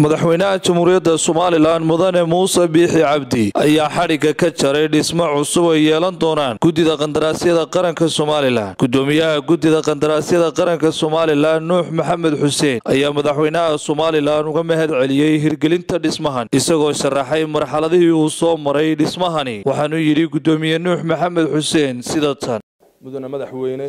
madaxweynaha jamhuuriyadda somalilan mudane muuse biixi cabdi ayaa xadhigga ka jaray dhismo cusub ay yeelan doonaan guddida qandaraasyada qaranka somalilan guddoomiyaha guddida qandaraasyada qaranka somalilan nuux maxamed xuseen ayaa madaxweynaha somalilan uga mahad celiyey hirgelinta dhismahan isagoo sharaxay marxaladihii uu soo maray dhismahani waxaanuu yidhi guddoomiye nuux maxamed xuseen sida tan mudane madaxweyne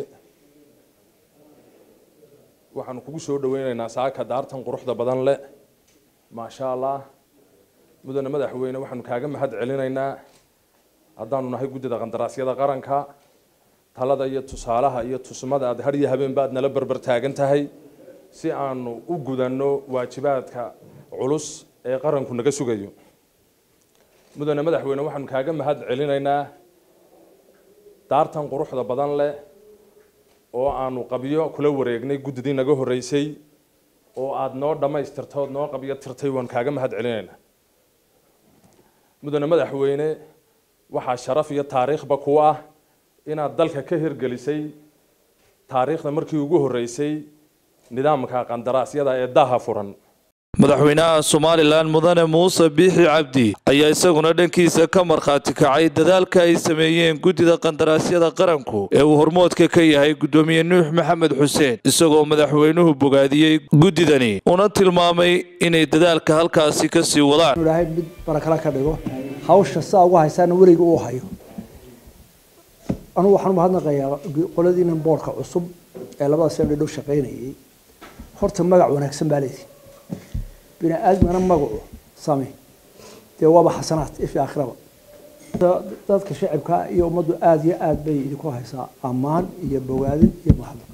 waxaanu kugu soo dhaweynaynaa saaka daartan quruxda badan leh maasha allah mudane madaxweyne waxaanu kaaga mahad celinaynaa haddaanu nahay guddida qandaraasyada qaranka talada iyo tusaalaha iyo tusmada aad har iyo habeenba aad nala berber taagan tahay si aanu u gudanno waajibaadka culus ee qaranku naga sugayo mudane madaxweyne waxaanu kaaga mahad celinaynaa daartan quruxda badan leh oo aanu qabyo kula wareegnay guddidii naga horreysay oo aada noo dhammaystirtood noo qabyo tirtay waan kaaga mahad celinaynaa mudane madaxweyne waxaa sharaf iyo taariikhba ku ah inaad dalka ka hirgelisay taariikhda markii ugu horreysay nidaamka qandaraasyada ee daha furan madaxweynaha somalilan mudane muuse biixi cabdi ayaa isaguna dhankiisa ka markhaati kacay dadaalka ay sameeyeen guddida qandaraasyada qaranku ee uu hormoodka ka yahay guddoomiye nuux maxamed xuseen isagoo madaxweynuhu bogaadiyey guddidani una tilmaamay inay dadaalka halkaasi ka sii wadaan ilaahay mid barakala ka dhigo hawsha saa ugu haysaana weliga uu hayo anugu waxaan u mahadnaqayaa qoladiinan boorka cusub ee labada sano dhow shaqaynayay horta magac wanaagsan baa leedii bini aadmigana magacu same dee waaba xasanaad ifi aakhiraba dadka shacibka iyo ummaddu aada iyo aada bay idinku haysaa ammaan iyo bogaadin iyo mahadnaq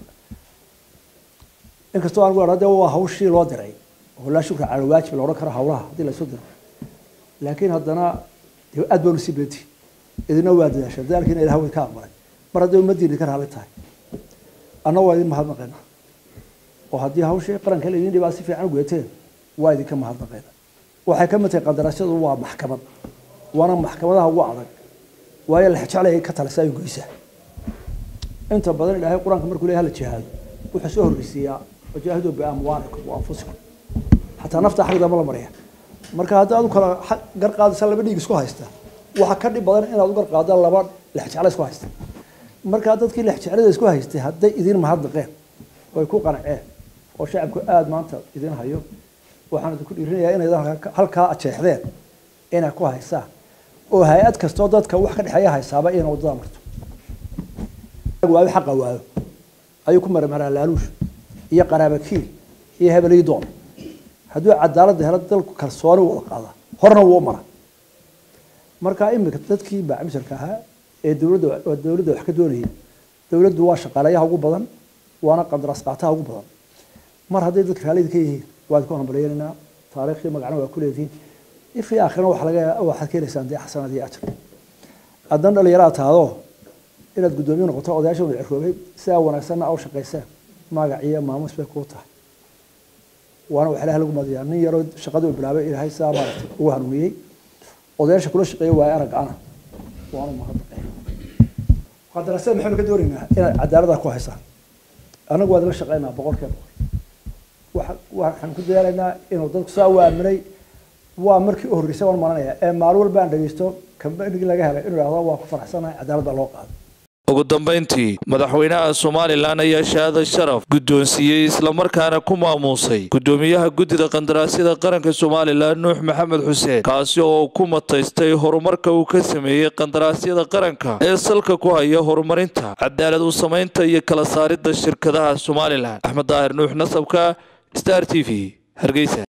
inkastoo aan gu de waa hawshii loo diray oo laa shukra cala waajib la odhan karo hawlaha haddii la isu diro laakiin haddana dee aad baanu sii beenti idina waa dadaasha dadaalkiina ilaha way ka aqbalay mar hadday ummaddiina idinka raali tahay anna waa idin mahadnaqayna oo haddii hawshii qaranka laydin dhibaa si fiican gudateen waa idinka mahadnaqayna waxay ka mid tahay qandaraasyadu waa maxkamad waana maxkamadaha ugu adag waayo la jeclaya ka talisa ay goysaa inta badan ilaahay qur-aanka markuu leeyahay la jihaado wuxuu soo horreysiiyaa wajaahiduu biamwaalikum wa anfusikum xataa nafta xagdama la marya marka haddii aad u kala gar qaadaysa laba dhiig isku haysta waxa ka dhib badan inaad u gar qaada laba lexjecla isku haysta markaa dadkii lexjeclada isku haystay hadday idin mahadnaqeen way ku qanceen oo shacabku aada maanta idin hayo waxaan idinku dhiirinayaa inay halkaa ajeexdeen inay ku haysaan oo hay-ad kastoo dadka wax ka dhexeeya haysaaba inay waddada marto waayo xaqa waayo ayuu ku marmaraa laaluush iyo qaraabakiil iyo hebelii doon hadduu cadaaladda helo dalku kalsooni wada qaada horna wuu mara marka imika dadkii baacmisharka ahaa ee dowladda dowladda wax ka doonayay dowladdu waa shaqaalayaha ugu badan waana qandaraas qaataha ugu badan mar hadday dadka raallida ka yihiin waad ku hambalyeynayna taariikhii magacna waa ku leedihiin ifii aakhirna wax laga waxaad keenaysaan dee xasanaad iyo ajar haddana dhalinyaraad tahdo inaad guddoomiye noqoto odayaasha wada ciroobay sidaa wanaagsanna aw shaqaysaan magac iyo maamus bay kuu tahay waana wax ilahay lagu madiyaa nin yaroo shaqadii u bilaabay ilaahay sidaa maaragtay ugu hanuuniyey odayaasha kula shaqeeya waaye arag ana waanu mahadnaqay qandaraasyada maxaynu ka doonaynaa inaad cadaalada ku haysaan annagu waad la shaqeynaa boqolkiiba boqol waxaan ku dadaalaynaa inuu dadku saa u aaminay waa markii u horreysay waan maranaya ee maalin walba aan dhegeysto kambanigii laga helay inuu idhahdo waa ku faraxsanahay cadaaladda loo qaado ugu dambayntii madaxweynaha somalilan ayaa shahaada sharaf guddoonsiiyey islamarkaana ku maamuusay guddoomiyaha guddida qandaraasyada qaranka somalilan nuux maxamed xuseen kaasi oo ku mataystay horumarka uu ka sameeyey qandaraasyada qaranka ee salka ku haya horumarinta cadaalad u samaynta iyo kala saaridda shirkadaha somalilan axmed daahir nuux nasabka star t v hargeysa